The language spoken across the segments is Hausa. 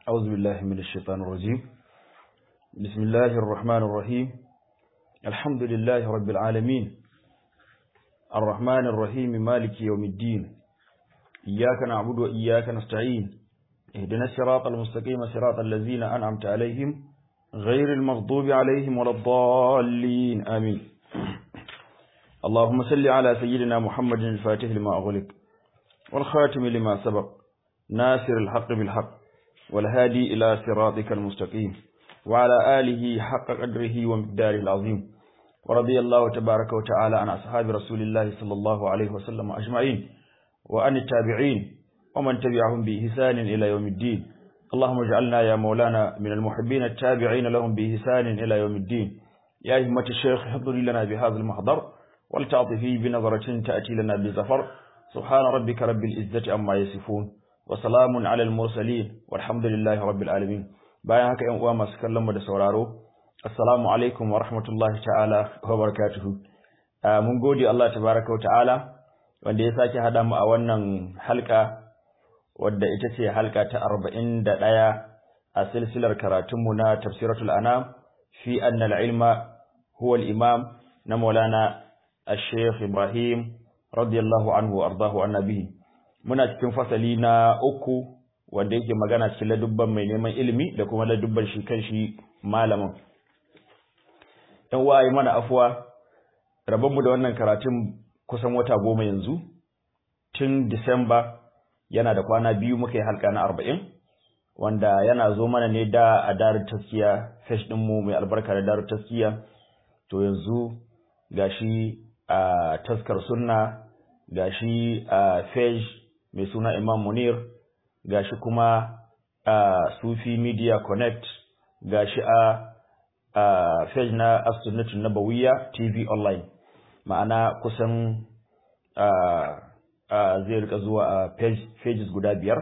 أعوذ بالله من الشيطان الرجيم بسم الله الرحمن الرحيم الحمد لله رب العالمين الرحمن الرحيم مالك يوم الدين إياك نعبد وإياك نستعين اهدنا الصراط المستقيم صراط الذين أنعمت عليهم غير المغضوب عليهم ولا الضالين آمين اللهم صل على سيدنا محمد الفاتح لما أغلق والخاتم لما سبق ناصر الحق بالحق والهادي إلى صراطك المستقيم وعلى آله حق قدره ومقداره العظيم ورضي الله تبارك وتعالى عن أصحاب رسول الله صلى الله عليه وسلم أجمعين وعن التابعين ومن تبعهم بإحسان إلى يوم الدين اللهم اجعلنا يا مولانا من المحبين التابعين لهم بإحسان إلى يوم الدين يا همة الشيخ حضري لنا بهذا المحضر ولتعطفي بنظرة تأتي لنا بزفر سبحان ربك رب العزة عما يصفون وسلام على المرسلين والحمد لله رب العالمين bayan haka ƴan uwa masu kallon mu da sauraro assalamu alaikum wa rahmatullahi ta'ala wa barakatuhu mun gode Allah tabaraka wa ta'ala wanda ya sake hada mu a wannan halka wadda ita ce halka ta 41 a silsilar karatun mu na tafsiratul anam fi anna al-ilma huwa al-imam na Maulana Al-Sheikh Ibrahim radiyallahu anhu ardahu annabi muna cikin fasali na uku wanda yake magana cikin ladubban mai neman ilimi da kuma ladubban shi kan shi malamin yan uwa yi mana afuwa rabonmu da wannan karatun kusan wata goma yanzu tun disamba yana da kwana biyu muka yi halka na arba'in wanda yana zo mana ne da a darar taskiya fesh ɗinmu mai albarka da darar taskiya to yanzu gashi a taskar sunna gashi a fesh mai suna imam munir gashi kuma a Sufi Media Connect gashi a a page na As-Sunnah Nabawiyya TV online ma'ana kusan a a zai rika zuwa a page pages guda biyar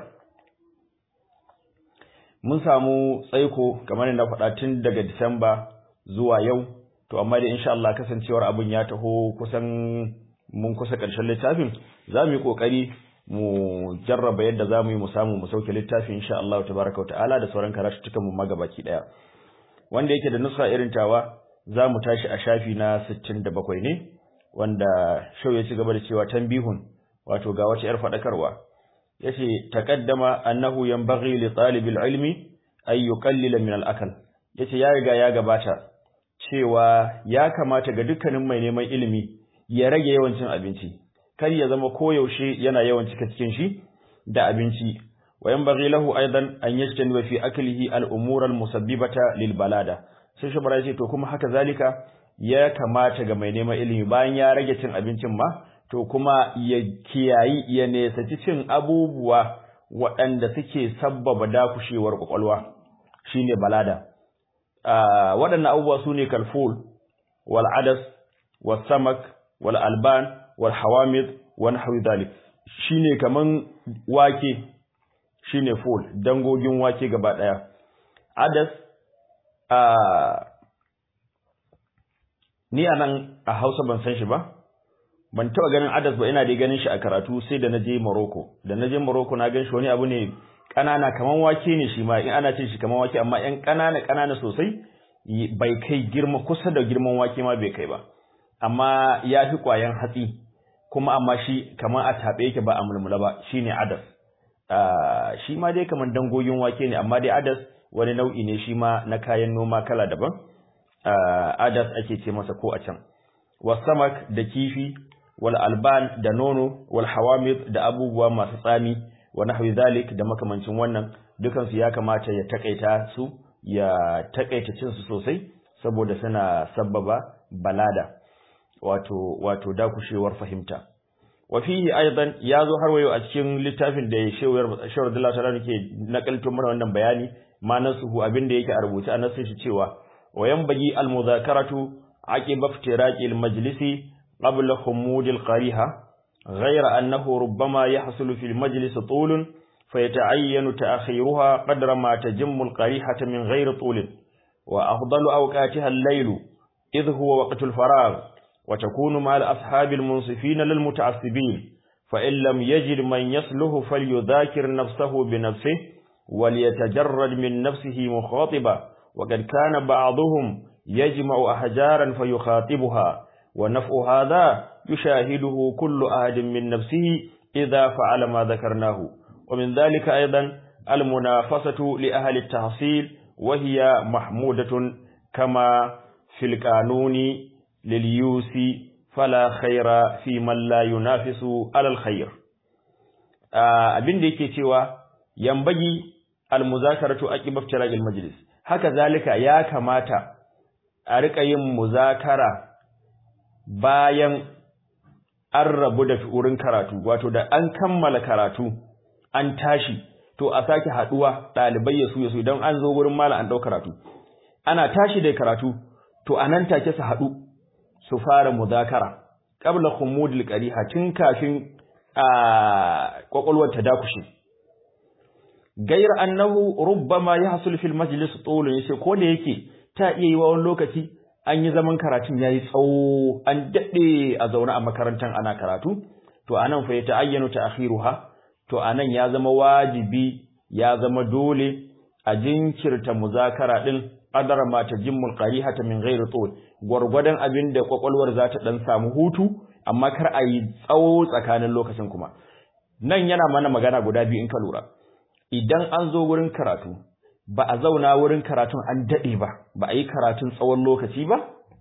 mun samu tsaiko kamar na faɗa tun daga Disamba zuwa yau to amma da insha Allah kasancewar abin ya taho kusan mun kusa ƙarshen littafin za mu yi ƙoƙari mu jarraba yadda za mu yi mu samu mu sauke littafi insha Allah tabaraka wa ta'ala da sauran karatuttukan mu magabaki daya wanda yake da nusa irin tawa za mu tashi a shafi na 67 ne wanda shau ya ci gaba da cewa tanbihun wato ga wata yar fadakarwa yace taqaddama annahu yanbaghi li talibil ilmi ay yuqallila min al-akal yace ya riga ya gabata cewa ya kamata ga dukkanin mai neman ilimi ya rage yawan cin abinci kar ya zama koyaushe yana yawan cika cikin shi da abinci wa yanbaghi lahu aidan an yajtaniba fi aklihi al-umur al-musabbibata lil balada sai shi bara to kuma haka zalika ya kamata ga mai neman ilimi bayan ya rage cin abincin ma to kuma ya kiyayi ya nesaci cin abubuwa waɗanda suke sabbaba dakushewar kwakwalwa shine balada waɗannan abubuwa sune kalful wal adas was samak wal alban wal hawamid wa nahwi dhalik shine kaman wake shine ful dangogin wake gaba daya adas a ni anan a Hausa ban san shi ba ban taba ganin adas ba ina dai ganin shi a karatu sai da naje Morocco da naje Morocco na gan shi wani abu ne kanana kaman wake ne shi ma in ana cin shi kaman wake amma yan kanana kanana sosai bai kai girma kusa da girman wake ma bai kai ba amma ya fi kwayan hatsi kuma amma shi kamar a taɓe yake ba a mulmula ba shine adas shi ma dai kamar dangogin wake ne amma dai adas wani nau'i ne shi ma na kayan noma kala daban adas ake ce masa ko a can wasamak da kifi wal alban da nono wal hawamid da abubuwa masu tsami wa nahwi zalik da makamancin wannan dukansu ya kamata ya takaita su ya takaita cin su sosai saboda suna sabbaba balada wato wato dakushewar fahimta wa fihi aidan yazo har wayo a cikin littafin da shewar shawar Allah ta'ala ke nakalto mana wannan bayani manasuhu abinda yake a rubuce a nasin shi cewa wa yanbaghi al-muzakaratu aqiba iftiraqi al-majlisi qabla humud al-qariha ghayra annahu rubbama yahsulu fi al-majlis tulun fayata'ayyanu ta'khiruha qadra ma tajammu al-qarihata min ghayri tulin wa afdalu awqatiha al-laylu idh huwa waqtu al-faragh وتكون مع الأصحاب المنصفين للمتعصبين فإن لم يجد من يصله فليذاكر نفسه بنفسه وليتجرد من نفسه مخاطبا وقد كان بعضهم يجمع أحجارا فيخاطبها ونفع هذا يشاهده كل أحد من نفسه إذا فعل ما ذكرناه ومن ذلك أيضا المنافسة لأهل التحصيل وهي محمودة كما في القانون لليوسي فلا خير في من لا ينافس على الخير abin da yake cewa yambagi almuzakaratu aqib iftiraqil majlis haka zalika ya kamata a rika yin muzakara bayan an rabu da wurin karatu wato da an kammala karatu an tashi to a sake haduwa dalibai ya su ya su idan an zo wurin mala an dau karatu ana tashi da karatu to anan take su hadu su fara muzakara qabla khumudil qariha tun kafin a kwakwalwar ta dakushe gair annahu rubbama yahsul fil majlis tulun yace ko da yake ta iya yi wa wani lokaci an yi zaman karatun yayi tsawo an dade a zaune a makarantar ana karatu to anan fa ya ta'ayyanu ta'khiruha to anan ya zama wajibi ya zama dole a jinkirta muzakara din qadara ma tajimmul qarihata min ghairi tul gwargwadon abin da kwakwalwar za ta dan samu hutu amma kar a yi tsawo tsakanin lokacin kuma nan yana mana magana guda biyu in ka lura idan an zo wurin karatu ba a zauna wurin karatun an dade ba ba a yi karatun tsawon lokaci ba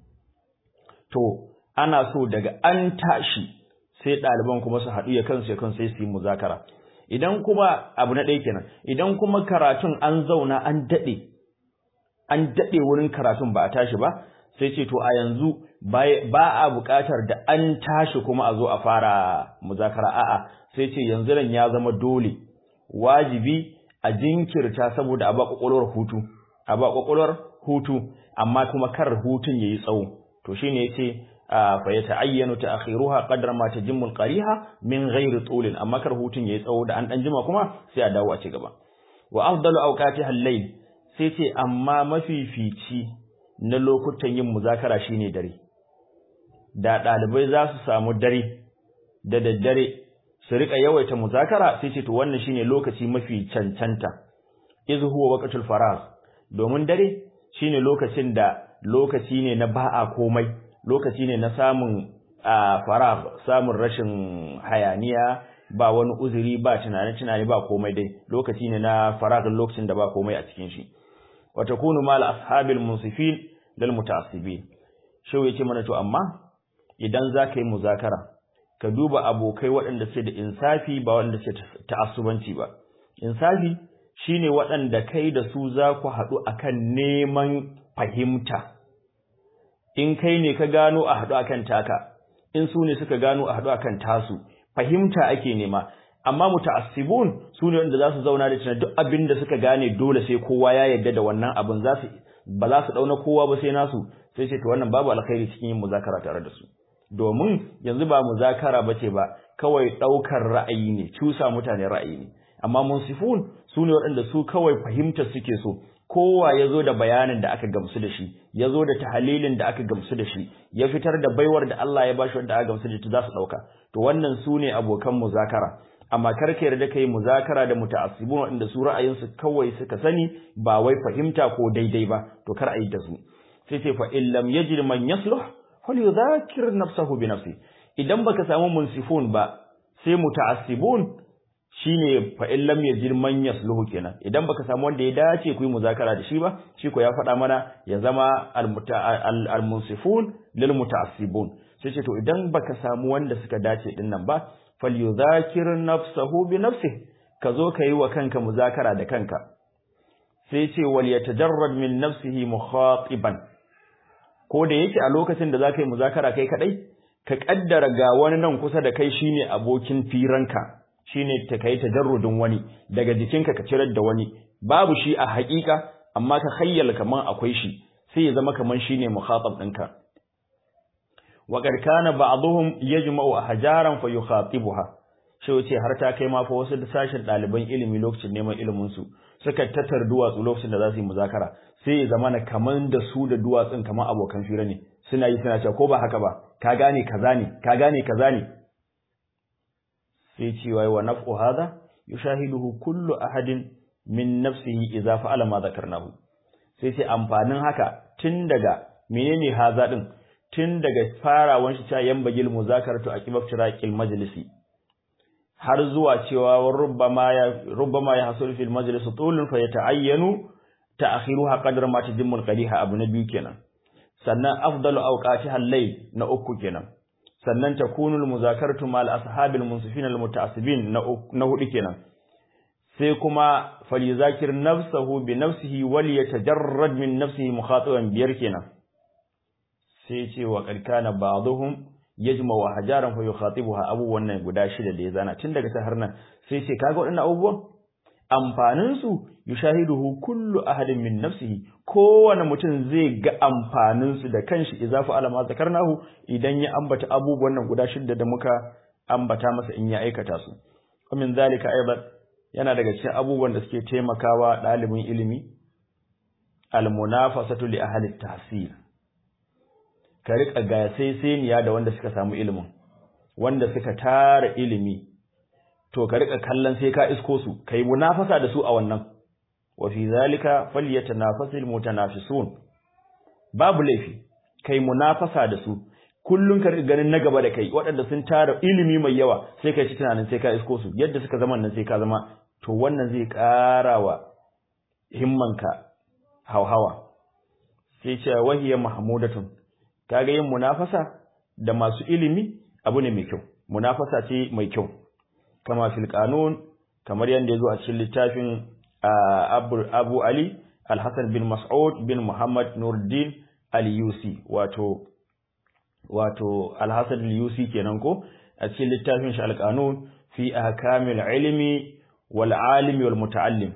to ana so daga an tashi sai ɗaliban kuma su haɗu ya kansu ya kansu sai su yi muzakara idan kuma abu na ɗaya kenan idan kuma karatun an zauna an daɗe an daɗe wurin karatun ba a tashi ba sai ce to a yanzu ba a buƙatar da an tashi kuma a zo a fara muzakara a'a sai ce yanzu nan ya zama dole wajibi a jinkirta saboda a ba kwakwalwar hutu a ba kwakwalwar hutu amma kuma kar hutun yayi tsawo to shine yace fa ya ta'ayyanu ta'khiruha qadra ma tajimmu qariha min ghairi tulin amma kar hutun yayi tsawo da an dan jima kuma sai a dawo a ci gaba wa afdalu awqatiha al-layl sai ce amma mafifici na lokutan yin muzakara shine dare da dalibai za su samu dare da daddare su rika yawaita muzakara sai ce to wannan shine lokaci mafi cancanta iz huwa waqtul faraz domin dare shine lokacin da lokaci ne na ba'a komai lokaci ne na samun farag samun rashin hayaniya ba wani uzuri ba tunani tunani ba komai dai lokaci ne na farag lokacin da ba komai a cikin shi wa takunu mal ashabil munsifin lil mutaassibin shau yace mana to amma idan zaka yi muzakara ka duba abokai waɗanda suke da insafi ba waɗanda suke ta'assubanci ba insafi shine waɗanda kai da su za ku haɗu akan neman fahimta in kai ne ka gano a haɗu akan taka in su ne suka gano a haɗu akan tasu fahimta ake nema amma muta'assibun su ne wanda za su zauna da tunan duk abin da suka gane dole sai kowa ya yarda da wannan abin za su ba za su dauna kowa ba sai nasu sai ce to wannan babu alkhairi cikin yin muzakara tare da su domin yanzu ba muzakara bace ba kawai daukar ra'ayi ne cusa mutane ra'ayi ne amma munsifun su ne waɗanda su kawai fahimtar suke so kowa ya zo da bayanin da aka gamsu da shi ya zo da tahalilin da aka gamsu da shi ya fitar da baiwar da Allah ya bashi wanda aka gamsu da shi za su ɗauka to wannan su ne abokan muzakara amma kar ka yarda kai muzakara da muta'assibun waɗanda su ra'ayinsu kawai suka sani ba wai fahimta ko daidai ba to kar a yi da su sai ce fa in lam yajid man yasluh falyudhakir nafsahu bi nafsi idan baka samu munsifun ba sai muta'assibun shine fa in lam yajid man yasluhu kenan idan baka samu wanda ya dace ku yi muzakara da shi ba shi ko ya faɗa mana ya zama al munsifun lil muta'assibun sai ce to idan baka samu wanda suka dace din nan ba falyudhakir nafsahu bi nafsihi ka zo ka yi wa kanka muzakara da kanka sai ce wal yatajarrad min nafsihi mukhatiban ko da yake a lokacin da zaka yi muzakara kai kadai ka kaddara ga wani nan kusa da kai shine abokin firanka shine ta kai tajarrudin wani daga jikinka ka cirar da wani babu shi a haƙiƙa amma ka khayyala kaman akwai shi sai ya zama kaman shine mukhatab ɗinka wa qad kana ba'dhum yajma'u ahjaran fa yukhatibuha shi wace har ta kai ma fa wasu da sashin ɗaliban ilimi lokacin neman ilimin su suka tattar duwatsu lokacin da za su yi muzakara sai ya zama na kaman da su da duwatsun kaman abokan fira ne suna yi suna cewa ko ba haka ba ka gane kaza ne ka gane kaza ne sai cewa wa naf'u hadha yushahiduhu kullu ahadin min nafsihi idza fa'ala ma zakarnahu sai sai amfanin haka tun daga menene haza din tun daga farawan shi ta yambagil muzakaratu aqibaf tiraqil majlisi har zuwa cewa rubbama ya rubbama ya hasul fil majlis tulun fa yata'ayyanu ta'khiruha qadra ma tajimmul qadiha abu na biyu kenan sannan afdalu awqatiha al-layl na uku kenan sannan takunul muzakaratu mal ashabil munsifin al-muta'assibin na hudu kenan sai kuma falizakir nafsahu bi nafsihi wal yatajarrad min nafsihi mukhatiban biyar kenan sai ce wa karkana ba'dhum yajma wa hajaran fa yukhatibuha abubuwan nan guda shida da ya zana tun daga har nan sai ce kaga waɗannan abubuwan amfanin su yushahiduhu kullu ahadin min nafsihi kowane mutum zai ga amfanin su da kanshi idza fa alama zakarnahu idan ya ambata abubuwan nan guda shida da muka ambata masa in ya aikata su min zalika aidan yana daga cikin abubuwan da suke taimakawa ɗalibin ilimi almunafasatu li ahli tahsil ka rika gasaiseniya da wanda suka samu ilimin wanda suka tara ilimi to ka rika kallon sai ka isko su kai munafasa da su a wannan wa fi zalika falyatanafasul mutanafisun babu laifi kai munafasa da su kullun ka rika ganin na gaba da kai waɗanda sun tara ilimi mai yawa sai kai ci tunanin sai ka isko su yadda suka zama nan sai ka zama to wannan zai ƙara wa himmanka hauhawa sai ce wahiyar mahmudatun kaga yin munafasa da masu ilimi abu ne mai kyau munafasa ce mai kyau kama fil qanun kamar yanda yazo a cikin littafin Abu, Abu Ali Al-Hasan bin Mas'ud bin Muhammad Nuruddin Al-Yusi wato wato Al-Hasan Al-Yusi kenan ko a cikin littafin shi Al-Qanun fi ahkamil ilmi wal alimi wal muta'allim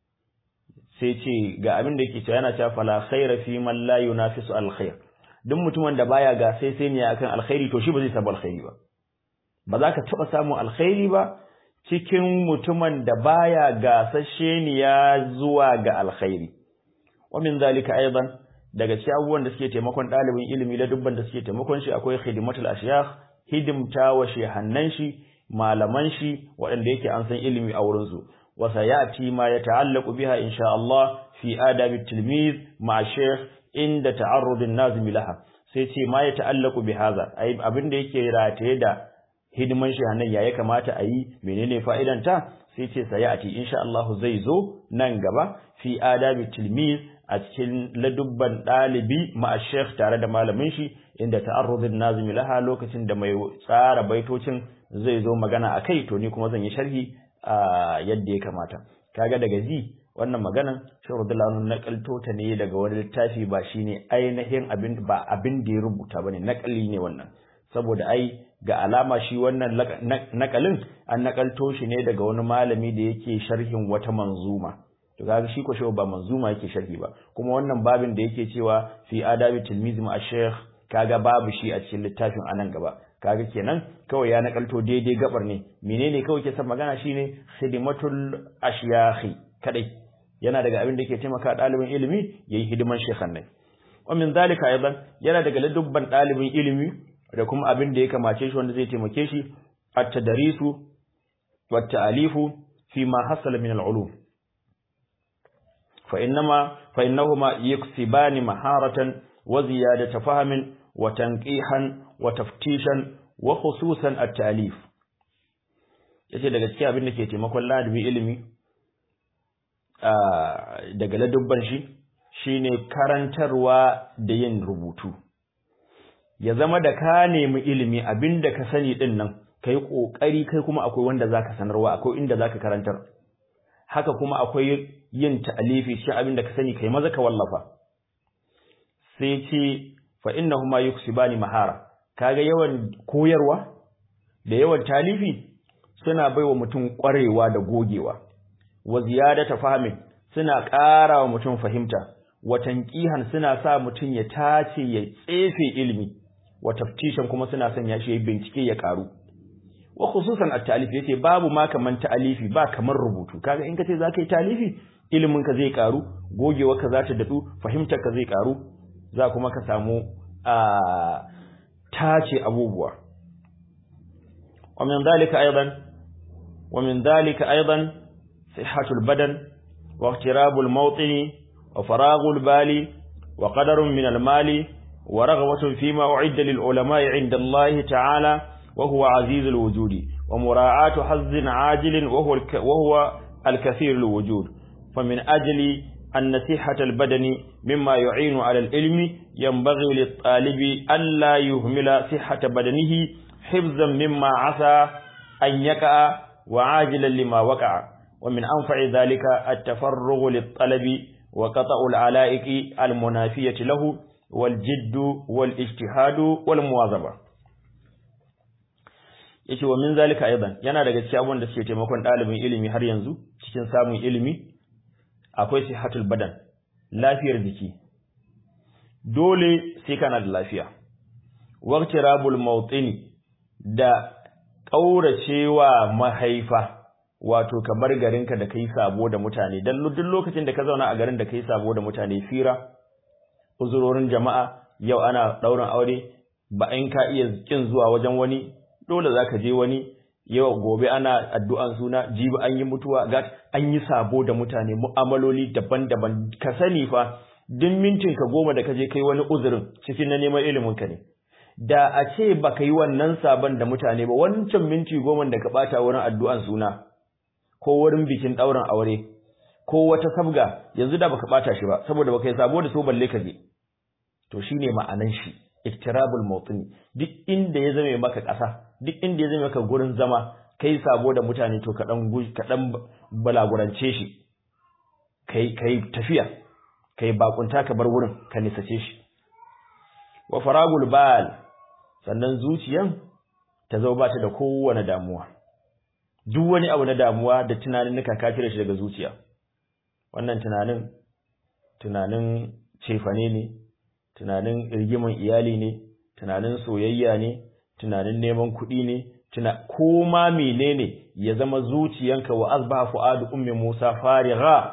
sai ce ga abin da yake cewa yana cewa fala khaira fi man la yunafisu al khair duk mutumin da baya ga sai sai ne akan alkhairi to shi ba zai samu alkhairi ba ba za ka taba samun alkhairi ba cikin mutumin da baya gasashe ne ya zuwa ga alkhairi wa min zalika aidan daga cikin abubuwan da suke taimakon ɗalibin ilimi da dubban da suke taimakon shi akwai khidmatul ashyakh hidimta wa shehannan shi malaman shi waɗanda yake an san ilimi a wurinsu wa sayati ma yata'allaqu biha insha Allah fi adab at-tilmiz ma shaykh inda ta'arrud an-nazim laha sai ce ma yata'allaqu bi hadha ai abin da yake rataye da hidiman shi hanan ya kamata a yi menene fa'idanta sai ce sayati insha Allah zai zo nan gaba fi adab at-tilmiz a cikin ladubban ɗalibi ma shaykh tare da malamin shi inda ta'arrud an-nazim laha lokacin da mai tsara baitocin zai zo magana a kai to ni kuma zan yi sharhi a yadda ya kamata kaga daga ji wannan maganan shehu Abdullahi na kalto ta ne daga wani littafi ba shine ainihin abin ba abin da ya rubuta bane nakali ne wannan saboda ai ga alama shi wannan nakalin an nakalto shi ne daga wani malami da yake sharhin wata manzuma to kaga shi ko shehu ba manzuma yake sharhi ba kuma wannan babin da yake cewa fi adabi tilmizim ash-shaykh kaga babu shi a cikin littafin anan gaba kaga kenan kawai ya nakalto daidai gabar ne menene kawai ke san magana shine khidmatul ashyakhi kadai yana daga abin da yake taimaka dalibin ilimi yayi hidiman shekhan ne wa min zalika aidan yana daga ladubban dalibin ilimi da kuma abin da ya kamace shi wanda zai taimake shi at-tadrisu wa ta'alifu fi ma hasala min al-ulum fa innama fa innahuma yaksibani maharatan wa ziyadata fahmin wa tanqihan wa taftishan wa khususan at-talif yace daga cikin abin da ke taimakon ladabi ilimi daga ladubban shi shine karantarwa da yin rubutu ya zama da ka nemi ilimi abinda ka sani din nan kai kokari kai kuma akwai wanda zaka sanarwa akwai inda zaka karantar haka kuma akwai yin ta'alifi shi abinda ka sani kai maza ka wallafa sai ce fa innahuma yuksibani mahara kaga yawan koyarwa da yawan talifi suna baiwa mutum ƙwarewa da gogewa wa ziyadata fahmin suna ƙara wa mutum fahimta wa tanqihan suna sa mutum ya tace ya tsefe ilimi wa taftishan kuma suna son ya shi bincike ya karu wa khususan at-ta'lif yace babu ma kaman ta'alifi ba kamar rubutu kaga in kace zaka yi talifi ilimin ka zai karu gogewa ka za ta dadu fahimtar ka zai karu za kuma ka samu a tace abubuwa wa min dalika aidan wa min dalika aidan sihhatul badan واغتراب الموطن وفراغ البال وقدر من المال ورغبة فيما أعد للعلماء عند الله تعالى وهو عزيز الوجود ومراعاة حظ عاجل وهو, الك وهو الكثير الوجود فمن أجل أن صحة البدن مما يعين على العلم ينبغي للطالب ألا يهمل صحة بدنه حفظا مما عسى أن يقع وعاجلا لما وقع ومن أنفع ذلك التفرغ للطلب وقطع العلائق المنافية له والجد والاجتهاد والمواظبة yace wa min zalika aidan yana daga cikin abubuwan da suke taimakon ɗalibin ilimi har yanzu cikin samun ilimi akwai sihatul badan lafiyar jiki dole sai kana da lafiya waqtirabul mawtini da kauracewa mahaifa wato ka bar garinka da kai sabo da mutane dan duk lokacin da ka zauna a garin da kai sabo da mutane fira uzurorin jama'a yau ana daurin aure ba in ka iya kin zuwa wajen wani dole zaka je wani yau gobe ana addu'an suna jibi an yi mutuwa ga an yi sabo da mutane mu'amaloli daban-daban ka sani fa duk mintin ka goma da ka je kai wani uzurin cikin na neman ilimin ka ne da a ce baka yi wannan sabon da mutane ba wancan minti goma da ka bata wurin addu'an suna ko wurin bikin ɗaurin aure ko wata sabga yanzu da baka bata shi ba saboda baka yi sabo da so balle ka je to shine ma'anan shi iktirabul mawtini duk inda ya zame maka ƙasa duk inda ya zame maka gurin zama kai sabo da mutane to ka dan ka dan balagurance shi kai kai tafiya kai bakunta ka bar wurin ka nisace shi wa faragul bal sannan zuciyan ta zo ba ta da kowane damuwa duk wani abu na damuwa da tunanin nika ka cire shi daga zuciya wannan tunanin tunanin cefane ne tunanin rigiman iyali ne tunanin soyayya ne tunanin neman kuɗi ne tuna koma menene ya zama zuciyanka wa asbaha fuadu ummi Musa farigha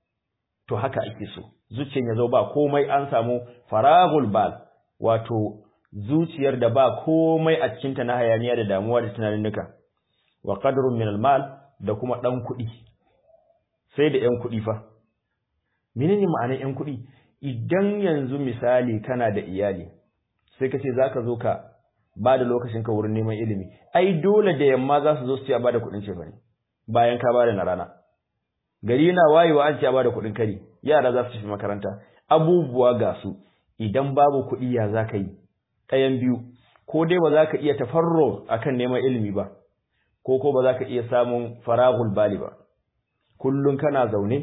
to haka ake so zuciyan ya zo ba komai an samu faragul bal wato zuciyar da ba komai a cikin ta na hayaniya da damuwa da tunanin nuka wa qadrun min mal da kuma dan kuɗi sai da yan kuɗi fa menene ma'anar yan kuɗi idan yanzu misali kana da iyali sai ka ce zaka zo ka ba da lokacin ka wurin neman ilimi ai dole da yamma za su zo su ce a bada kuɗin ce bane bayan ka bada na rana gari na wayewa an ce a bada kuɗin kari yara za su tafi makaranta abubuwa ga su idan babu kuɗi ya za ka yi ɗayan biyu ko dai ba za ka iya tafarro akan neman ilimi ba ko ko ba za ka iya samun faragul bali ba kullum kana zaune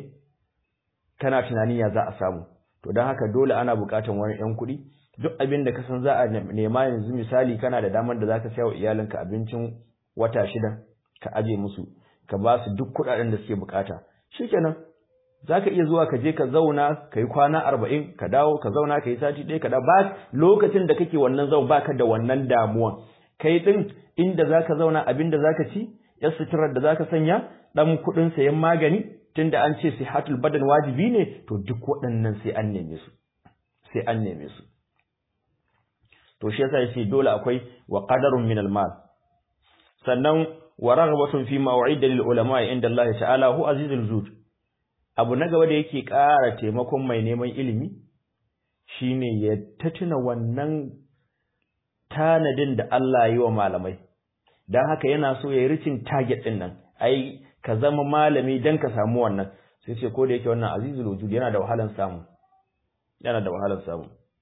kana tunani ya za a samu to don haka dole ana buƙatar wani 'yan kuɗi duk abin da ka san za a nema yanzu misali kana da damar da za ka wa iyalinka abincin wata shida ka aje musu ka ba su duk kuɗaɗen da suke buƙata shikenan za ka iya zuwa ka je ka zauna ka yi kwana arba'in ka dawo ka zauna ka yi sati ɗaya ka dawo ba lokacin da kake wannan zau baka da wannan damuwan kai ɗin inda za ka zauna abin da za ka ci yar suturar da za ka sanya ɗan kuɗin sayan magani tunda an ce sihatul badan wajibi ne to duk waɗannan sai an neme su sai an neme su to shi yasa yace dole akwai wa qadarun min al-mal sannan wa raghabatun fi maw'ida lil ulama inda Allah ta'ala hu azizul zud abu na gaba da yake ƙara taimakon mai neman ilimi shine ya tatuna wannan tanadin da Allah yi wa malamai dan haka yana so ya yi ricin target din nan ai ka zama malami dan ka samu wannan sai ce ko da yake wannan azizul wujud yana da wahalan samu yana da wahalan samu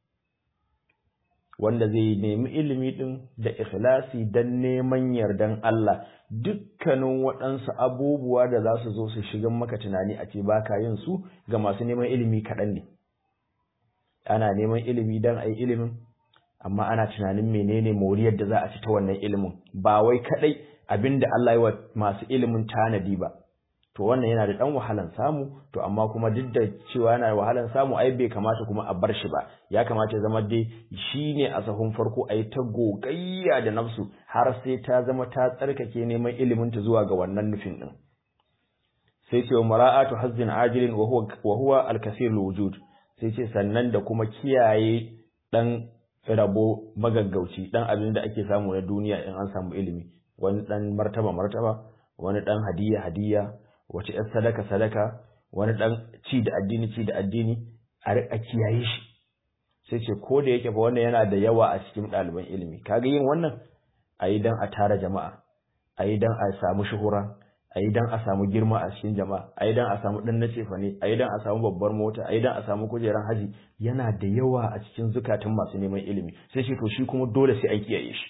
wanda zai nemi ilimi din da ikhlasi dan neman yardan Allah dukkanin waɗansu abubuwa da za su zo su shiga maka tunani a ce baka yin su ga masu neman ilimi kaɗan ne ana neman ilimi dan a yi ilimin amma ana tunanin menene moriyar da za a ci ta wannan ilimin ba wai kaɗai abinda Allah yi wa masu ilimin tanadi ba to wannan yana da ɗan wahalan samu to amma kuma duk da cewa yana da wahalan samu ai bai kamata kuma a bar shi ba ya kamata ya zama dai shine a sahun farko a yi ta gogayya da nafsu har sai ta zama ta tsarkake neman ilimin ta zuwa ga wannan nufin din sai ce mara'atu hazzin ajilin wa huwa wa huwa al-kasir wujud sai ce sannan da kuma kiyaye dan rabo magaggauci dan abin da ake samu na duniya in an samu ilimi wani dan martaba martaba wani dan hadiya hadiya wace ‘yar sadaka-sadaka, wani dan ci da addini ci da addini a kiyaye shi sai ce ko da yake fa wannan yana da yawa a cikin ɗaliban ilimi kaga yin wannan a yi don a tara jama'a a yi don a samu shuhura a yi don a samu girma a cikin jama'a a yi don a samu ɗan na cefane a yi don a samu babbar mota a yi don a samu kujeran haji yana da yawa a cikin zukatan masu neman ilimi sai ce to shi kuma dole sai an kiyaye shi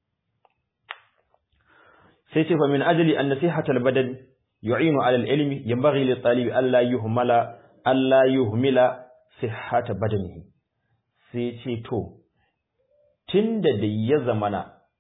sai ce fa min ajli an nasihatal badan yu'inu ala al-ilmi yanbaghi li talibi alla yuhmala alla yuhmila sihhata badanihi sai ce to tunda da ya zamana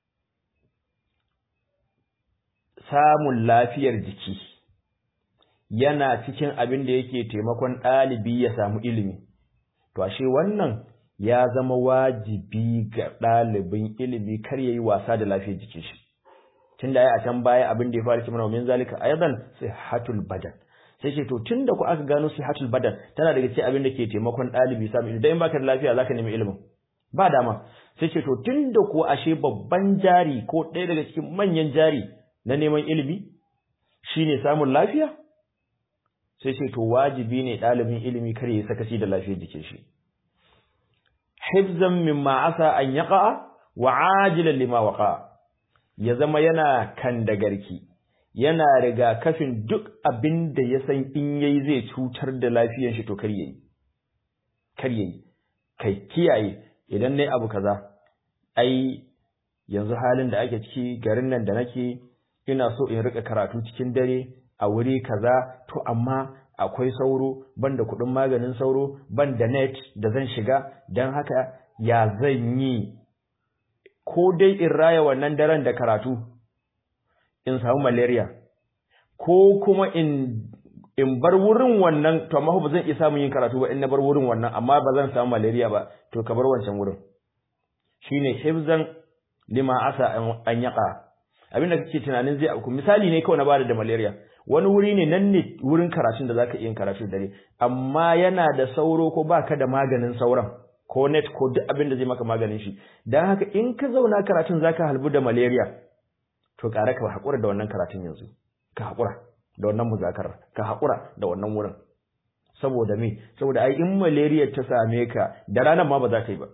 samun lafiyar jiki yana cikin abin da yake taimakon ɗalibi ya samu ilimi to ashe wannan ya zama wajibi ga ɗalibin ilimi kar yayi wasa da lafiyar jikin shi tunda ai a can baya abin da ya fara cewa min zalika aidan sihatul badan sai ce to tunda ku aka gano sihatul badan tana daga cikin abin da ke taimakon ɗalibi samu ilimi dan baka da lafiya zaka nemi ilimin ba dama sai ce to tunda ku ashe babban jari ko ɗaya daga cikin manyan jari na neman ilimi shine samun lafiya sai ce to wajibi ne ɗalibin ilimi kar ya sakaci da lafiyar jikin shi hifzan mimma asa an yaqa wa ajilan lima waqa ya zama yana kan da garki yana riga kafin duk abin da ya san in yayi zai cutar da lafiyar shi to kar yayi kar yayi kai kiyaye idan nayi abu kaza ai yanzu halin da ake ciki garin nan da nake ina so in rika karatu cikin dare a wuri kaza to amma akwai sauro ban da kuɗin maganin sauro ban da net da zan shiga don haka ya zan yi ko dai in raya wannan daren da karatu in samu malaria ko kuma in in bar wurin wannan to amma ba zan iya samun yin karatu ba in na bar wurin wannan amma ba zan samu malaria ba to ka bar wancan wurin shine hifzan lima asa an yaqa abin da kake tunanin zai auku misali ne kawai na bada da malaria wani wuri ne nan ne wurin karatun da zaka iya yin karatu dare amma yana da sauro ko baka da maganin sauran ko net ko duk abin da zai maka maganin shi dan haka in ka zauna karatun zaka halbu da malaria to ƙara ka haƙura da wannan karatun yanzu ka haƙura da wannan muzakarar ka haƙura da wannan wurin saboda me saboda ai in malaria ta same ka da ranar ma ba za ka yi ba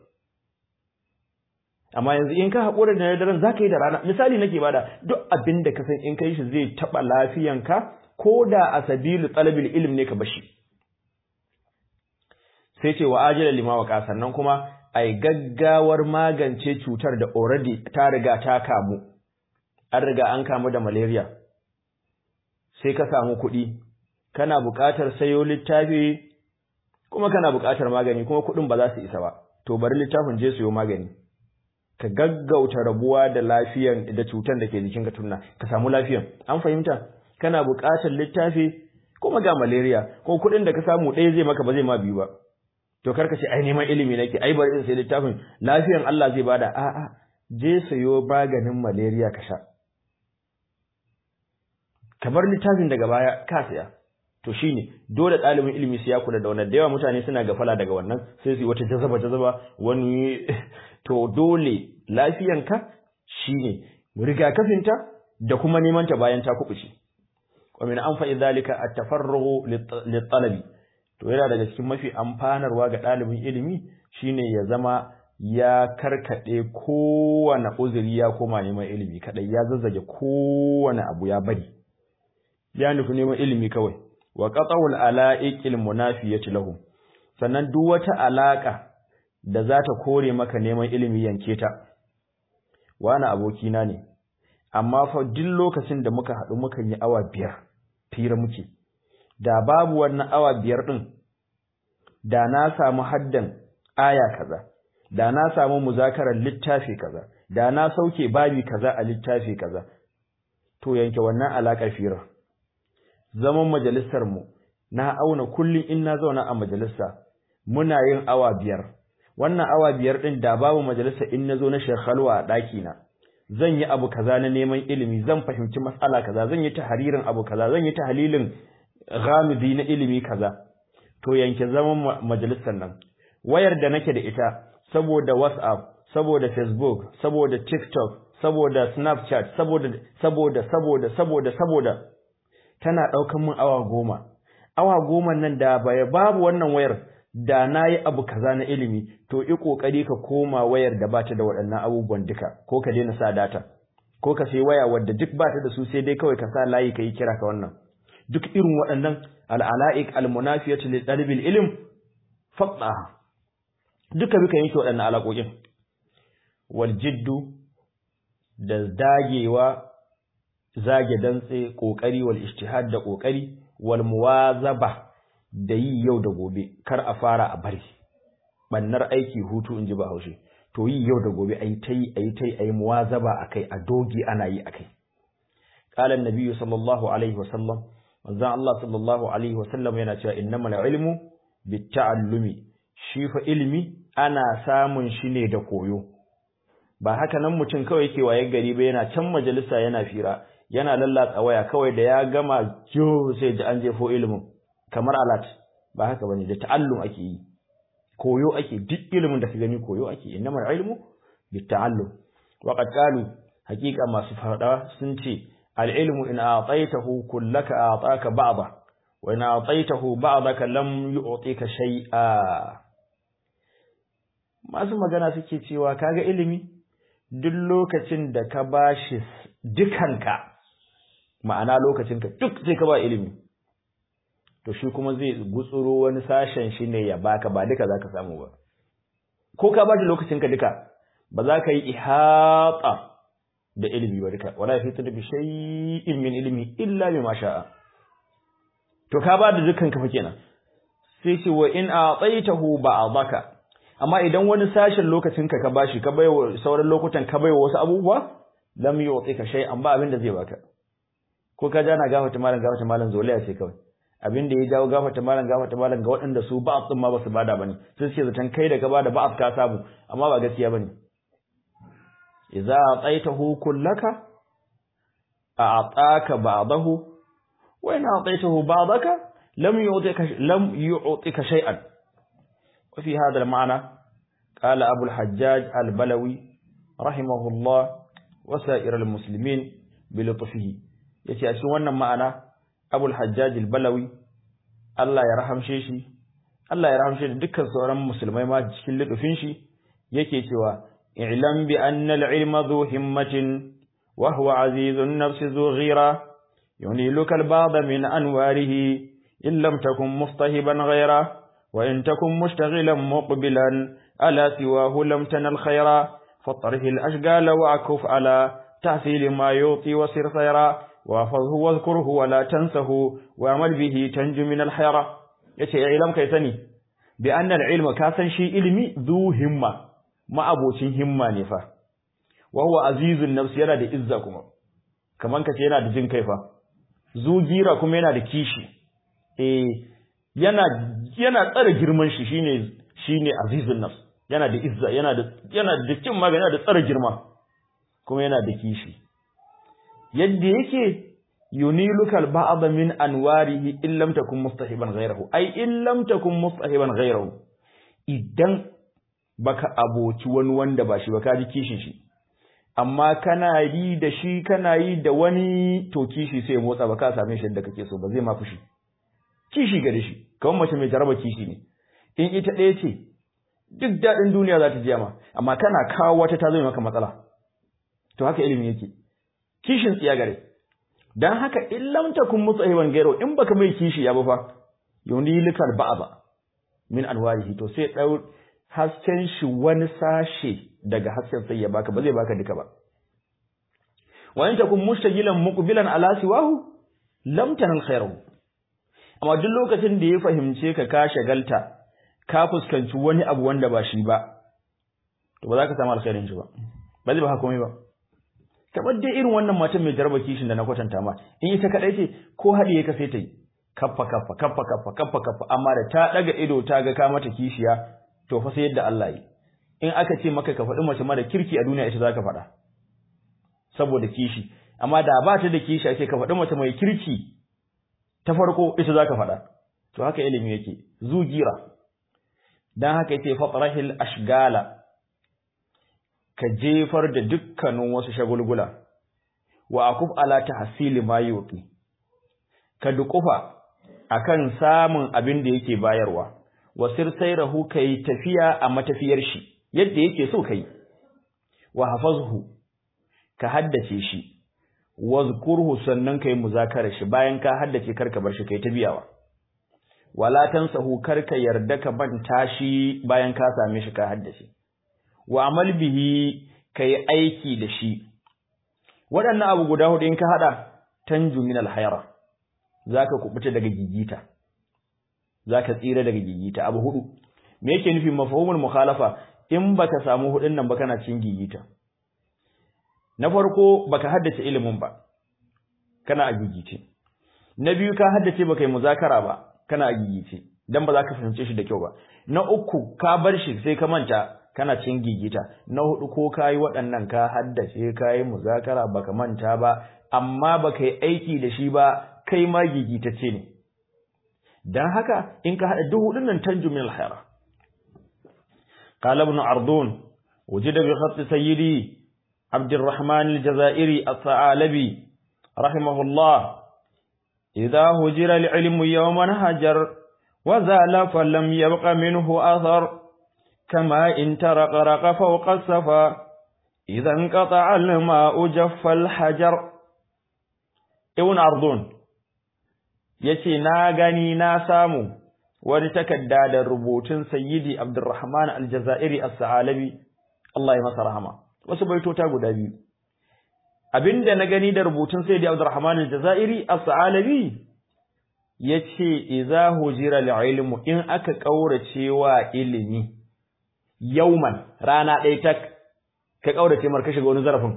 amma yanzu in ka haƙura da daren za ka yi da rana misali nake bada duk abin da ka san in kai shi zai taɓa lafiyanka ko da a sabilu talabil ilm ne ka bashi sai ce wa ajila lima wa sannan kuma ai gaggawar magance cutar da already ta riga ta kamu an riga an kamu da malaria sai ka samu kuɗi kana buƙatar sayo littafi kuma kana buƙatar magani kuma kuɗin ba za su isa ba to bari littafin je siyo magani ka gaggauta rabuwa da lafiyan da cutar da ke jikinka tunna ka samu lafiyan an fahimta kana buƙatar littafi kuma ga malaria ko kuɗin da ka samu ɗaya zai maka ba zai ma biyu ba to karka ce ai neman ilimi nake ai bari in sai littafin lafiyan Allah zai bada a'a je sayo maganin malaria ka sha kamar littafin daga baya ka saya to shine dole ɗalibin ilimi sai ya kula da wannan da yawa mutane suna gafala daga wannan sai su yi wata jazaba jazaba wani to dole lafiyanka shine rigakafinta da kuma neman ta bayan ta kubuce wa min anfa'i zalika at-tafarrughu lit-talabi to yana daga cikin mafi amfanarwa ga ɗalibin ilimi shine ya zama ya karkade kowane uzuri ya koma neman ilimi kadai ya zazzage kowane abu ya bari ya nufi neman ilimi kawai wa qat'ul ala'iqil munafiyati lahum sannan duk wata alaka da za ta kore maka neman ilimi yanke ta wani abokina ne amma fa duk lokacin da muka haɗu mukan yi awa biyar fira muke da babu wannan awa biyar ɗin da na samu haddan aya kaza da na samu muzakarar littafi kaza da na sauke babi kaza a littafi kaza to yanke wannan alaƙar firar zaman majalisar mu na auna kullum in na zauna a majalisa muna yin awa biyar wannan awa biyar ɗin da babu majalisa in na zo na shekhalwa a ɗakina zan yi abu kaza na neman ilimi zan fahimci matsala kaza zan yi tahririn abu kaza zan yi tahlilin ghamidi na ilimi kaza to yanke zaman majalisar nan wayar da nake da ita saboda WhatsApp saboda Facebook saboda TikTok saboda Snapchat saboda saboda saboda saboda saboda tana ɗaukan min awa goma awa goma nan da baya babu wannan wayar da na yi abu kaza na ilimi to yi ƙoƙari ka koma wayar da ba ta da waɗannan abubuwan duka ko ka daina sa data ko ka sai waya wadda duk ba ta da su sai dai kawai ka sa layi ka yi kira ka wannan duk irin waɗannan al'ala'ik almunafiyatu li ɗalibin ilim faɗa duka bika yanke waɗannan alaƙoƙin wal jiddu da dagewa zage dantse ƙoƙari wal ijtihad da ƙoƙari wal muwazaba da yi yau da gobe kar a fara a bari bannar aiki hutu in ji ba haushe to yi yau da gobe ayi tai ayi tai ayi muwazaba akai a dogi ana yi akai qala an-nabi sallallahu alaihi wasallam manzo Allah sallallahu alaihi wasallam yana cewa innamal ilmu bitta'allumi shi fa ilmi ana samun shi ne da koyo ba haka nan mutum kawai yake waye gari ba yana can majalisa yana fira yana lallatsa waya kawai da ya gama jo sai ji an jefo ilimin kamar alat ba haka bane da ta'allum ake yi koyo ake duk ilimin da ka gani koyo ake innamal ilmu bitta'allum wa qad qalu haqiqa masu fada sun ce al ilmu in a'taytahu kullaka a'taka ba'da wa in a'taytahu ba'daka lam yu'tika shay'a masu magana suke cewa kaga ilimi duk lokacin da ka bashi dukanka ma'ana lokacinka duk sai ka ba ilimi to shi kuma zai gutsuro wani sashen shi ne ya baka ba duka zaka samu ba ko ka ba da lokacinka duka ba za ka yi ihata da ilimi ba duka wala yafitu bi shay'in min ilmi illa bima sha'a to ka ba da dukan ka fa kenan sai ce wa in a'taitahu ba'daka amma idan wani sashen lokacinka ka bashi ka baiwa sauran lokutan ka baiwa wasu abubuwa lam yu'tika shay'an ba abin da zai baka ko ka jana gafata malam gafata malam zolaya ce kawai abin da ya jawo gafata malam gafata malam ga waɗanda su ba'af din ma ba su bada bane sai suke zaton kai da ka bada ba'af ka samu amma ba gaskiya bane idza ataitahu kullaka a'taka ba'dahu wa in ataitahu ba'daka lam yu'tika lam yu'tika shay'an wa fi hadha al-ma'na qala abu al-hajjaj al-balawi rahimahullah wa sa'ir al-muslimin bi lutfihi yace a cikin wannan ma'ana Abul Hajjaj al-Balawi Allah ya rahamshe shi Allah ya rahamshe da dukkan sauran musulmai ma cikin lidufin shi yake cewa i'lam bi anna al-ilma dhu himmatin wa huwa azizun nafsi dhu ghira yuniluka al-ba'd min anwarihi in lam takun mustahiban ghayra wa in takun mushtaghilan muqbilan ala siwahu lam tanal khayra فاطرح الأشقال وأكف على تحصيل ما يعطي وسر خيرا وافظه واذكره ولا تنسه واعمل به تنجو من الحيرة yace ya ilam kai sani bi annal ilma ka san shi ilimi zu himma ma'abocin himma ne fa wa huwa azizun nafs yana da izza kuma kaman kace yana da jin kai fa zu gira kuma yana da kishi eh yana yana tsare girman shi shine shine azizun nafs yana da izza yana da yana da cin magana yana da tsare girma kuma yana da kishi yadda yake yunilukal ba'd min anwarihi in lam takun mustahiban ghayrahu ai in lam takun mustahiban ghayrahu idan baka aboci wani wanda ba shi ba ka ji kishin shi amma kana yi da shi kana yi da wani to kishi sai ya motsa ba ka same shi da kake so ba zai ma fushi kishi ga shi kamar mace mai jaraba kishi ne in ita ɗaya ce duk daɗin duniya za ta ji ma amma kana kawo wata ta zai maka matsala to haka ilimi yake kishin tsiya gare dan haka in lam takun mutsahiban gairo in baka mai kishi ya ba fa yunilikal ba'aba min anwarihi to sai dau hasken shi wani sashe daga hasken sai ya baka ba zai baka duka ba wa in takun mushtagilan muqbilan ala siwahu lam tanal khairu amma duk lokacin da ya fahimce ka ka shagalta ka fuskanci wani abu wanda ba shi ba to ba za ka samu alkhairin shi ba ba zai ba komai ba kamar dai irin wannan matan mai jarba kishin da na kwatanta ma in ita kadai ce ko haɗiye ka sai ta yi kaffa kaffa kaffa kaffa kaffa kaffa amma da ta daga ido ta ga ka mata kishiya to fa sai yadda Allah yi in aka ce maka ka faɗi mace mara kirki a duniya ita zaka faɗa saboda kishi amma da ba ta da kishi ake ka faɗi mace mai kirki ta farko ita zaka faɗa to haka ilimi yake zugira dan haka yace fatrahil ashgala ka jefar da dukkanin wasu shagulgula wa akuf ala tahsili ma yuqi ka dukufa akan samun abin da yake bayarwa wasir sayrahu kai tafiya a matafiyar shi yadda yake so kai wa hafazhu ka haddace shi wazkurhu sannan kai muzakara shi bayan ka haddace karka bar shi kai ta biyawa wala tansahu karka yarda ka manta shi bayan ka same shi ka haddace wa amal bihi kai aiki da shi waɗannan abu guda hudu in ka hada tanju min alhayra zaka kubuta daga gigita zaka tsira daga gigita abu hudu me yake nufin mafhumul mukhalafa in baka samu hudun nan ba kana cin gigita na farko baka haddace ilimin ba kana a gigice na biyu ka haddace baka yi muzakara ba kana a gigice dan ba za ka fahimce shi da kyau ba na uku ka bar shi sai ka manta kana cin gigita na hudu ko ka yi waɗannan ka haddace ka yi muzakara baka manta ba amma baka yi aiki da shi ba kai ma gigitacce ne dan haka in ka hada duk hudun nan tanju min alkhaira qala ibn ardun wujida bi khatt sayyidi عبد الرحمن الجزائري الثعالبي رحمه الله إذا هجر العلم يوما هجر وزال فلم يبق منه أثر كما إن ترقرق فوق السفا إذا انقطع الماء جف الحجر ابن أرضون yace na gani na samu wani takarda da rubutun sayyidi Abdurrahman Al-Jazairi As-Sa'alabi Allah ya masa rahama wasu baitota guda biyu abinda na gani da rubutun sayyidi Abdurrahman Al-Jazairi As-Sa'alabi yace idza hujira al-ilmu in aka kaurace wa ilimi yauman rana ɗaya tak ka kaurace mar ka shiga wani zarafin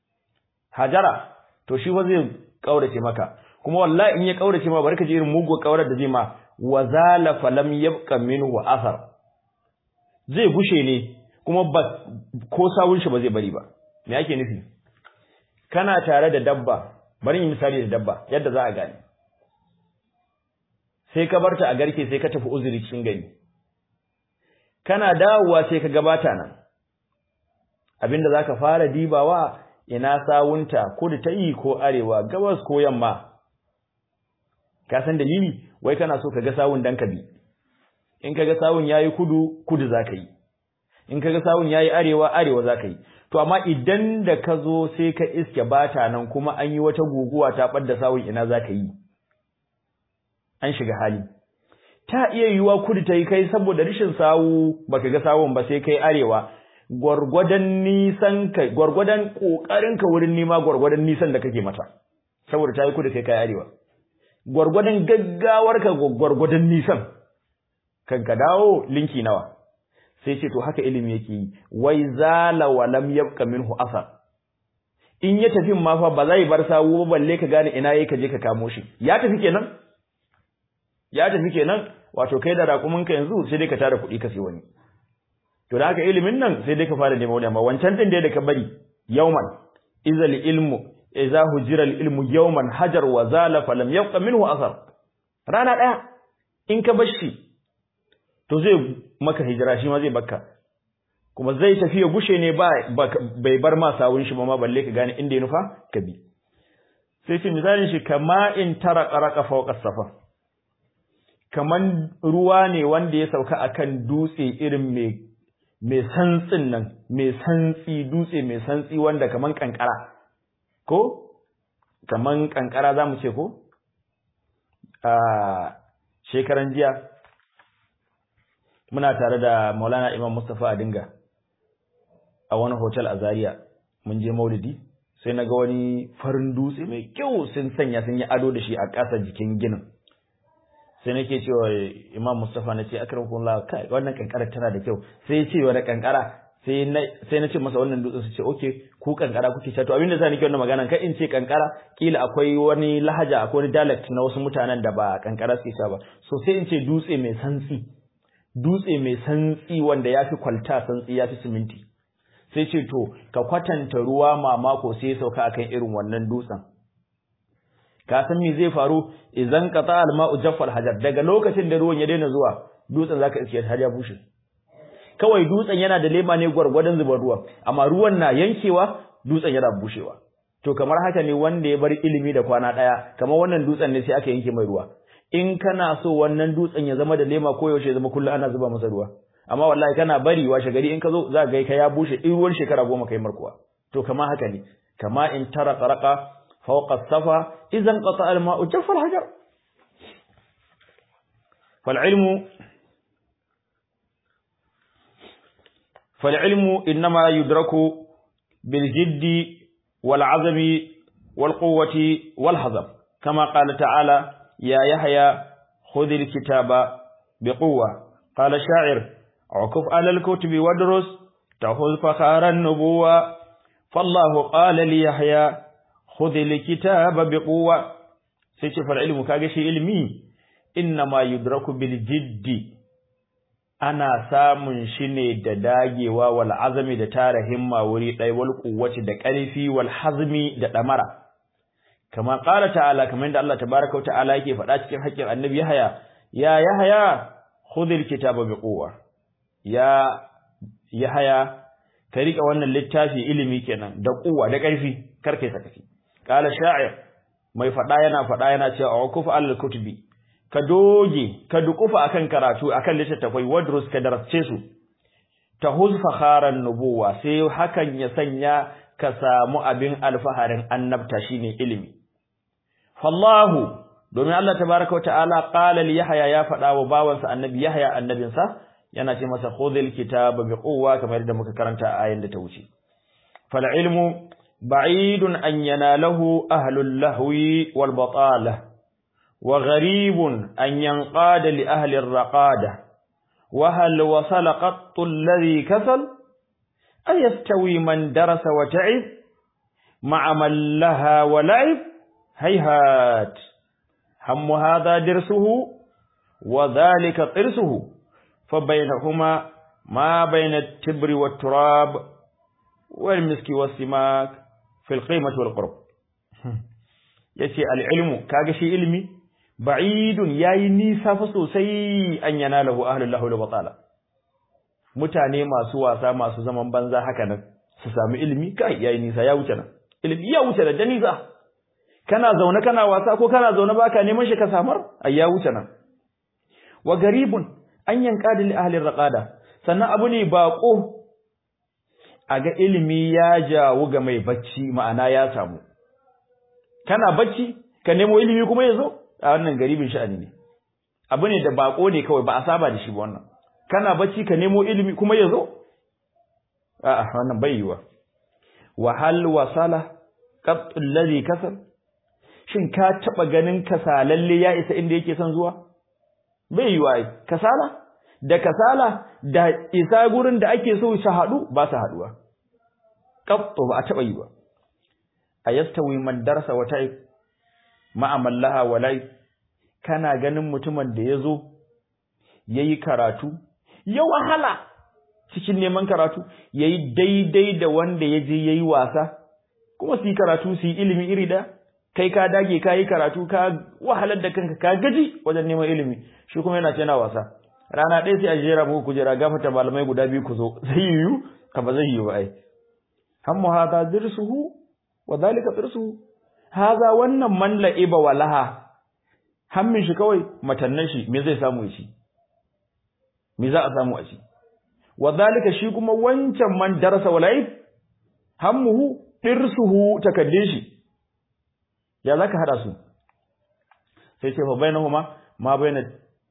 hajara to shi fa zai kaurace maka kuma wallahi in ya kaurace ma barka ji irin mugu kaurar da zai ma wa zala falam yabqa minhu athar zai gushe ne kuma ba ko sawun shi ba zai bari ba me yake nufi kana tare da dabba bari yi misali da dabba yadda za a gane sai ka barta a garke sai ka tafi uzuri cikin gari kana dawowa sai ka gabata nan abinda zaka fara dibawa ina sawunta kudu ta yi ko arewa gabas ko yamma ka san dalili wai kana so ka ga sawun dan ka bi in ka ga sawun yayi kudu kudu zaka yi in ka ga sawun yayi arewa arewa zaka yi to amma idan da ka zo sai ka iske bata nan kuma an yi wata guguwa ta ɓadda sawun ina zaka yi an shiga hali ta iya yiwuwa kudu ta yi kai saboda rashin sawu baka ga sawun ba sai kai arewa gwargwadon nisan ka gwargwadon kokarin ka wurin nima gwargwadon nisan da kake mata saboda ta yi kudu kai kai arewa gwargwadon gaggawar ka gwargwadon nisan kan ka dawo linki nawa sai ce to haka ilimi yake yi wai zala wa lam yabqa minhu asar in ya tafi ma fa ba zai bar sawu ba balle ka gane ina yake je ka kamo shi ya tafi kenan ya tafi kenan wato kai da raƙuminka yanzu sai dai ka tara kuɗi ka sai wani to da haka ilimin nan sai dai ka fara neman wani amma wancan din da ka bari yauman izal ilmu idza hujira al ilmu yawman hajar wa zala falam yabqa minhu athar rana daya in ka bar shi to zai maka hijira shi ma zai bakka kuma zai tafi ya gushe ne ba bai bar ma sawun shi ba ma balle ka gane inda ya nufa ka bi sai ce misalin shi kama in tara qaraka fawqa safa kaman ruwa ne wanda ya sauka akan dutse irin mai mai santsin nan mai santsi dutse mai santsi wanda kaman kankara ko kaman kankara zamu ce ko a shekaran jiya muna tare da Maulana Imam Mustafa Adinga a wani hotel a Zaria mun je Maulidi sai naga wani farin dutse mai kyau sun sanya sun yi ado da shi a ƙasa jikin ginin sai nake cewa Imam Mustafa nace akramakumullah kai wannan kankara tana da kyau sai ya ce wani kankara sai na sai na ce masa wannan dutsen su ce okay ku kankara kuke cewa to abinda zan nake wannan magana kai in ce kankara kila akwai wani lahaja akwai wani dialect na wasu mutanen da ba kankara suke cewa ba so sai in ce dutse mai santsi dutse mai santsi wanda yafi kwalta santsi yafi siminti sai ce to ka kwatanta ruwa mamako sai ya sauka akan irin wannan dutsen ka san me zai faru idan qata al-ma'u jaffal hajar daga lokacin da ruwan ya daina zuwa dutsen zaka iske har ya bushe kawai dutsen yana da lema ne gwargwadon zubar ruwa amma ruwan na yankewa dutsen yana bushewa to kamar haka ne wanda ya bar ilimi da kwana daya kamar wannan dutsen ne sai aka yanke mai ruwa in kana so wannan dutsen ya zama da lema ko yaushe zama kullum ana zuba masa ruwa amma wallahi kana bari washe gari in ka zo za ga ka ya bushe in ruwan shekara goma kai markuwa to kama haka ne kama in tara tsaraka fawqa safa idan qata al ma'u jaffa al hajar fal ilmu fal ilmu inma yudraku bil jiddi wal azmi wal quwwati wal hazm kama qala ta'ala ya yahya khudh al kitaba biquwwa qala sha'ir عكف على الكتب وادرس تخذ فخار النبوة فالله قال ليحيى خذ الكتاب بقوة سيشف العلم كاغشي علمي إنما يدرك بالجد ana samun shi ne da dagewa wal azami da tara himma wuri ɗaya wal quwwati da ƙarfi wal hazmi da ɗamara kama ƙara ta'ala kamar yadda Allah tabaraka wa ta'ala yake faɗa cikin haƙƙin annabi Yahaya ya Yahaya khudhil kitaba bi quwwa ya Yahaya ka rika wannan littafi ilimi kenan da kuwa da ƙarfi kar kai sakaci qala sha'ir mai fada yana fada yana cewa aquf al kutubi ka doge ka dukufa akan karatu akan littattafai wadrus ka darasce su tahuz fakharan nubuwa sai hakan ya sanya ka samu abin alfaharin annabta shine ilimi fallahu domin Allah tabaaraka wa ta'ala qala li yahya ya fada wa bawansa annabi yahya annabinsa yana ce masa khudhil kitaba biquwwa kamar yadda muka karanta a ayin da ta wuce fal ilmu ba'idun an yanalahu ahlul lahwi wal batalah wa gharibun an yanqada li ahli ar-raqada wa hal wasala qattu alladhi kasal ayastawi man darasa wa ta'ib ma'a man laha wa la'ib hayhat hammu hadha dirsuhu wa dhalika qirsuhu فبينهما ما بين التبر والتراب والمسك والسماك في القيمة والقرب yace al-ilmu kaga shi ilmi ba'idun yayi nisa fa sosai an yanalahu ahlul lahu batala mutane masu wasa masu zaman banza haka nan su sami ilmi kai yayi nisa ya wuce nan ilmi ya wuce da nisa kana zaune kana wasa ko kana zaune baka neman shi ka samar ai ya wuce nan wa garibun an yanka da ahlin raqada sannan abu ne bako a ga ilimi ya jawo ga mai bacci ma'ana ya samu kana bacci ka nemo ilimi kuma yazo a wannan garibin sha'ani ne abu ne da bako ne kawai ba a saba da shi ba wannan kana bacci ka nemo ilimi kuma yazo a'a wannan bai yiwa wa hal wasala qat alladhi kasal shin ka taba ganin kasalalle ya isa inda yake son zuwa bai yiwa ai kasala da kasala da isa gurin da ake so su haɗu ba su haɗuwa qattu ba a taɓa yi ba ayastawi man darasa wa ta'ib ma'amallaha wa lai kana ganin mutumin da yazo yayi karatu ya wahala cikin neman karatu yayi daidai da wanda yaje yayi wasa kuma su yi karatu su yi ilimi iri da kai ka dage ka yi karatu ka wahalar da kanka ka gaji wajen neman ilimi shi kuma yana yana wasa rana ɗaya sai a jera muku kujera gafata malamai guda biyu ku zo zai yiwu ka ba zai yiwu ba ai hammu hadha dirsuhu wa dhalika dirsuhu hadha wannan man la'iba walaha hammin shi kawai matannan shi me zai samu shi me za a samu a shi wa dhalika shi kuma wancan man darasa wala'ib hammuhu dirsuhu takaddin shi ya zaka hada su sai ce fa bainahuma ma baina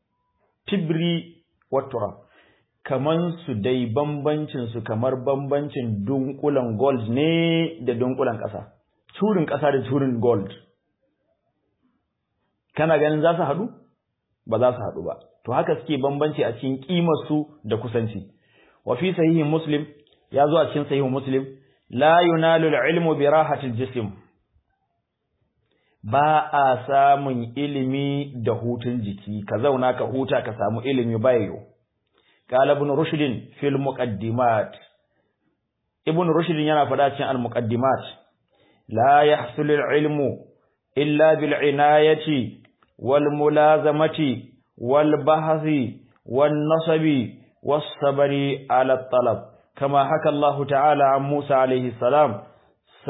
tibri wa turab kaman su dai bambancin su kamar bambancin dunkulan gold ne da dunkulan ƙasa curin ƙasa da curin gold kana ganin za su haɗu ba za su haɗu ba to haka suke bambanci a cikin ƙimar su da kusanci wa fi sahihin muslim ya zo a cikin sahihin muslim la yunalu al-ilmu bi rahatil jism ba a samun ilimi da hutun jiki ka zauna ka huta ka samu ilimi bayo qala ibn rushd fil muqaddimat ibn rushd yana faɗa cikin al muqaddimat la yahsul al ilmu illa bil inayati wal mulazamati wal bahthi wan nasabi was sabri ala talab kama haka Allah ta'ala an Musa alayhi salam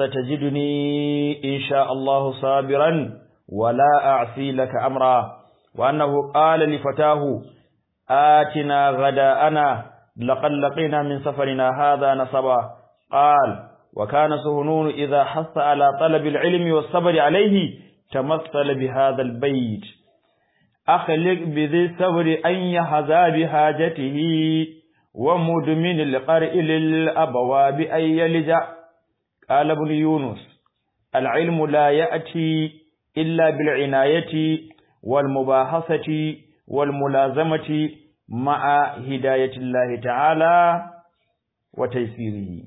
ستجدني إن شاء الله صابرا ولا أعصي لك أمرا وأنه قال لفتاه آتنا غداءنا لقد لقينا من سفرنا هذا نصبا قال وكان سهنون إذا حث على طلب العلم والصبر عليه تمثل بهذا البيت أخلق بذي الصبر أن يحظى بحاجته ومدمن القرء للأبواب أن يلجأ قال ابن يونس العلم لا يأتي إلا بالعناية والمباحثة والملازمة مع هداية الله تعالى وتيسيره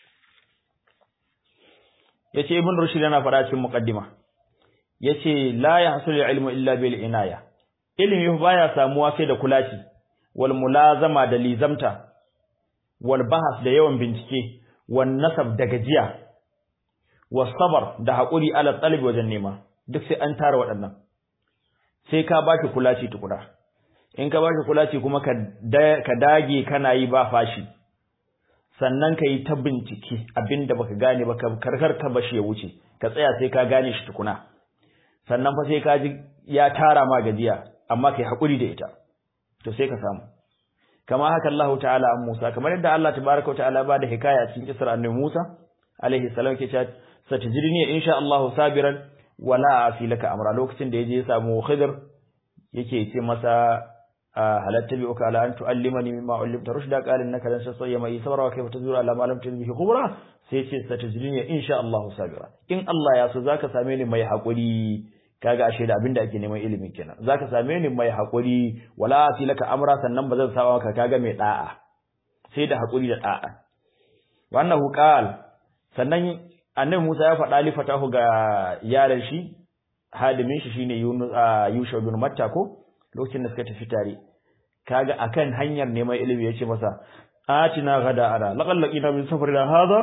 yace ibn rushd yana fara cikin muqaddima yace la yahsul ilmu illa bil inaya ilimi baya samuwa sai da kulaci wal mulazama da lizamta wal bahas da yawan bincike wan nasab da gajiya was sabr da hakuri ala talib wajen nema duk sai an tara waɗannan sai ka baki kulaci tukura in ka baki kulaci kuma ka ka dage kana yi ba fashi sannan ka yi ta bincike abinda baka gane ba ka karkar ka bashi ya wuce ka tsaya sai ka gane shi tukuna sannan fa sai ka ji ya tara ma gajiya amma kai hakuri da ita to sai ka samu kama haka Allah ta'ala an Musa kamar yadda Allah tabaraka wa ta'ala ba da hikaya a cikin kisar annabi Musa alaihi salam ke cewa satajidni insha Allah sabiran wala afi laka amra lokacin da yaje ya samu Khidir yake ce masa halatta bi uka ala an tuallimani mimma ullimta rushda qala innaka lan tasayya ma sabra wa kayfa tazura ala ma lam tajid bihi khubra sai ce satajidni insha Allah sabira in Allah ya so zaka same ni mai hakuri kaga ashe da abinda ake neman ilimi kenan zaka same ni mai hakuri wala fi laka amra sannan bazan sawa maka kaga mai da'a sai da hakuri da da'a wannan qal sannan annabi Musa ya faɗa li fatahu ga yaran shi hadimin shi shine Yunus Yusha bin Matta ko lokacin da suka tafi tare kaga akan hanyar neman ilimi yace masa atina gada ara laqad laqina min safarina hadha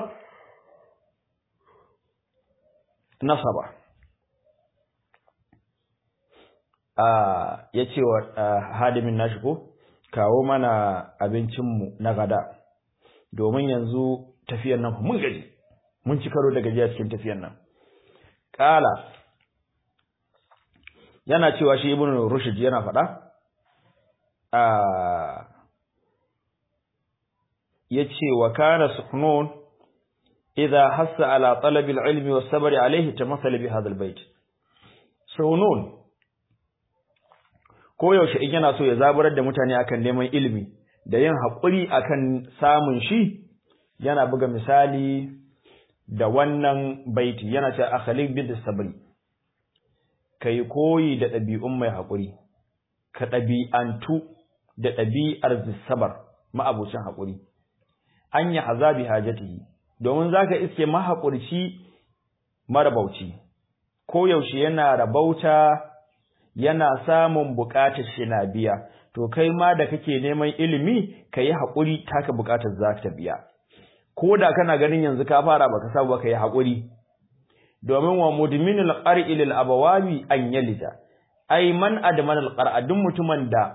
nasaba ya ce wa hadimin nashi ko kawo mana abincinmu na gada domin yanzu tafiyar nan mun gaji mun ci karo da gajiya cikin tafiyar nan ƙala yana cewa shi ibn rushd yana faɗa ya ce wa kana suknun idza hassa ala talabil ilmi was sabri alayhi tamassala bi hadha albayt sunun koyaushe in yana so ya zaburar da mutane akan neman ilimi da yin haƙuri akan samun shi yana buga misali da wannan baiti yana cewa akhaliq bid sabri kai koyi da ɗabi'un mai haƙuri ka ɗabi'antu da ɗabi'ar zisabar ma'abucin haƙuri an yi azabi hajatihi domin zaka iske mahaƙurci marabauci koyaushe yana rabauta yana samun buƙatar shi na biya to kai ma da kake neman ilimi kayi haƙuri taka buƙatar za ta biya ko da kana ganin yanzu ka fara baka samu ba kai haƙuri domin wa mudminul qar'i lil abawabi an yalida ai man adman al qar'a duk mutumin da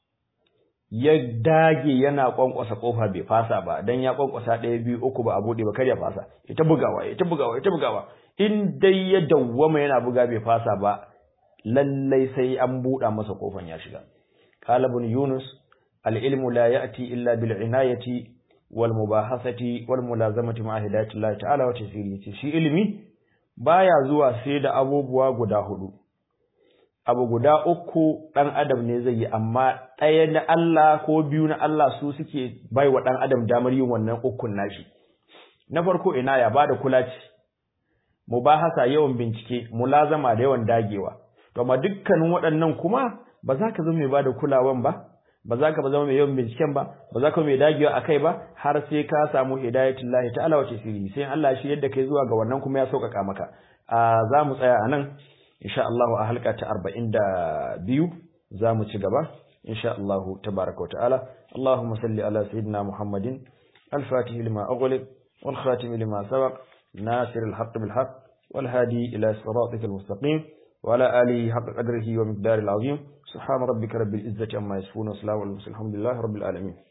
ya dage yana kwankwasa kofa bai fasa ba dan ya kwankwasa ɗaya biyu uku ba a bude ba kar ya fasa ita bugawa ita bugawa ita bugawa in dai ya dawwama yana buga bai fasa ba lallai sai an buɗa masa kofan ya shiga qala ibn yunus al ilmu la ya'ti illa bil inayati wal mubahasati wal mulazamati ma hidayati Allah ta'ala wa tasiri shi ilimi baya zuwa sai da abubuwa guda hudu abu guda uku dan adam ne zai yi amma ɗaya na Allah ko biyu na Allah su suke bai wa dan adam damar yin wannan ukun nashi na farko ina ya bada kulaci mubahasa yawan bincike mulazama da yawan dagewa to amma dukkanin waɗannan kuma ba za ka zama mai bada kulawan ba ba za ka zama mai yawan binciken ba ba za ka mai dagewa akai ba har sai ka samu hidayatullahi ta'ala wa tasiri sai Allah shi yadda kai zuwa ga wannan kuma ya sauƙaƙa maka a za mu tsaya anan insha Allah a halka ta 42 za mu ci gaba insha Allah tabaraka wa ta'ala Allahumma salli ala sayyidina Muhammadin al-fatih lima ughliq wal khatim lima sabaq nasir al-haqq bil haqq wal hadi ila siratikal mustaqim وعلى آله حق قدره ومقدار العظيم سبحان ربك رب العزة عما يصفون وسلام على المرسلين الحمد لله رب العالمين